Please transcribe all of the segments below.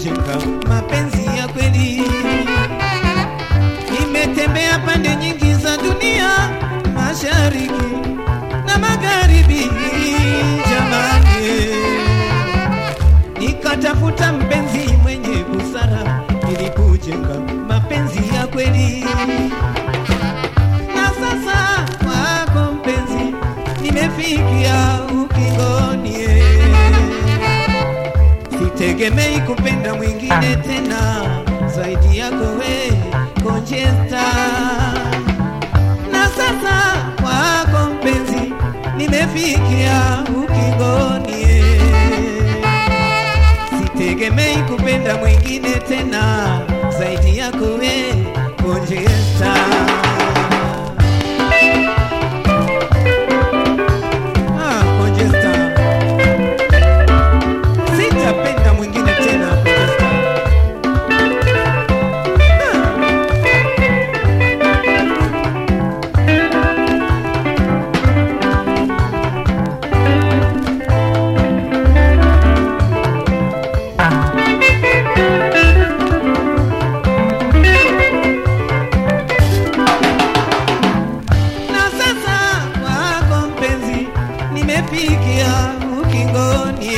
kujenga mapenzi ya kweli. Nimetembea pande nyingi za dunia, mashariki na magharibi, jamani, nikatafuta mpenzi mwenye busara ili kujenga mapenzi ya kweli. Na sasa wako mpenzi, nimefikia ukingoni, sitegemei kupenda mwingine tena zaidi yako we Conchesta. Na sasa wako mpenzi, nimefikia ukingoni, sitegemei kupenda mwingine tena zaidi yako we Conchesta. Ah, Conchesta. Sitapenda mwingine tena Conchesta. na sasa wako mpenzi, nimefikia ukingoni,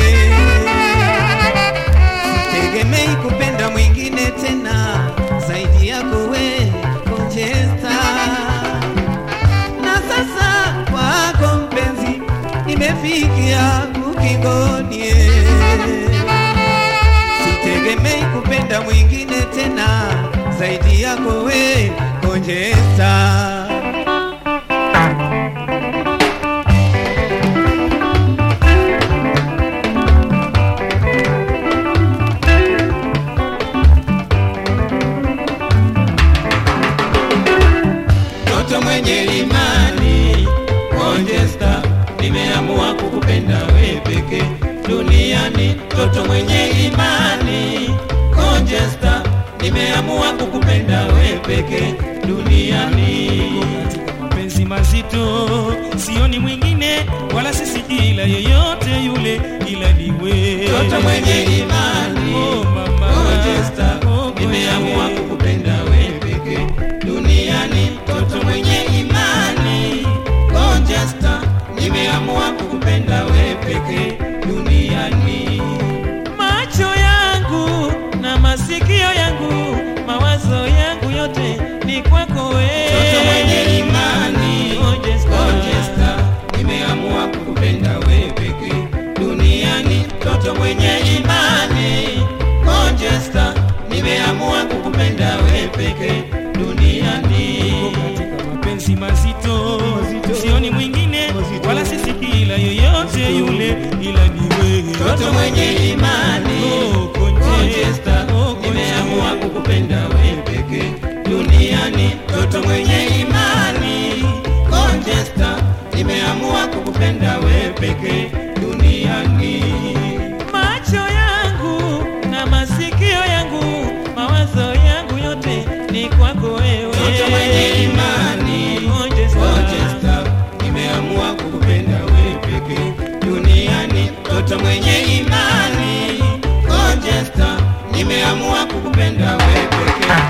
sitegemei kupenda mwingine tena zaidi yako we Conchesta. Na sasa wako mpenzi, nimefikia ukingoni, sitegemei kupenda mwingine tena zaidi yako we Conchesta. Mtoto mwenye imani Conchesta, nimeamua kukupenda we peke duniani. Mtoto mwenye imani Conchesta, nimeamua kukupenda we peke duniani. mapenzi mazito, sioni mwingine wala sisikii ila yeyote yule, ila ni wewe. Mtoto mwenye imani Oh, mama. Conchesta, Oh, nimeamua kweli. kukupenda we peke duniani. Mtoto mwenye imani Conchesta, nimeamua kukupenda we peke duniani. macho yangu na masikio yangu, mawazo yangu yote ni kwako wewe. Mtoto mwenye imani Conchesta. Conchesta, nimeamua kukupenda we peke duniani. Mtoto mwenye imani Conchesta, nimeamua kukupenda we peke duniani. katika mapenzi mazito, sioni mwingine wala sisikii ila yeyote yule, ila ni wewe. Mtoto mwenye imani Oh, Conchesta. Conchesta, Oh, Conchesta. nimeamua kukupenda we peke duniani. Mtoto mwenye imani Conchesta, nimeamua kukupenda we peke duniani. macho yangu na masikio yangu, mawazo yangu yote ni kwako wewe. Mtoto mwenye imani Conchesta. Conchesta, nimeamua kukupenda we peke duniani. Mtoto mwenye imani Conchesta, nimeamua kukupenda we peke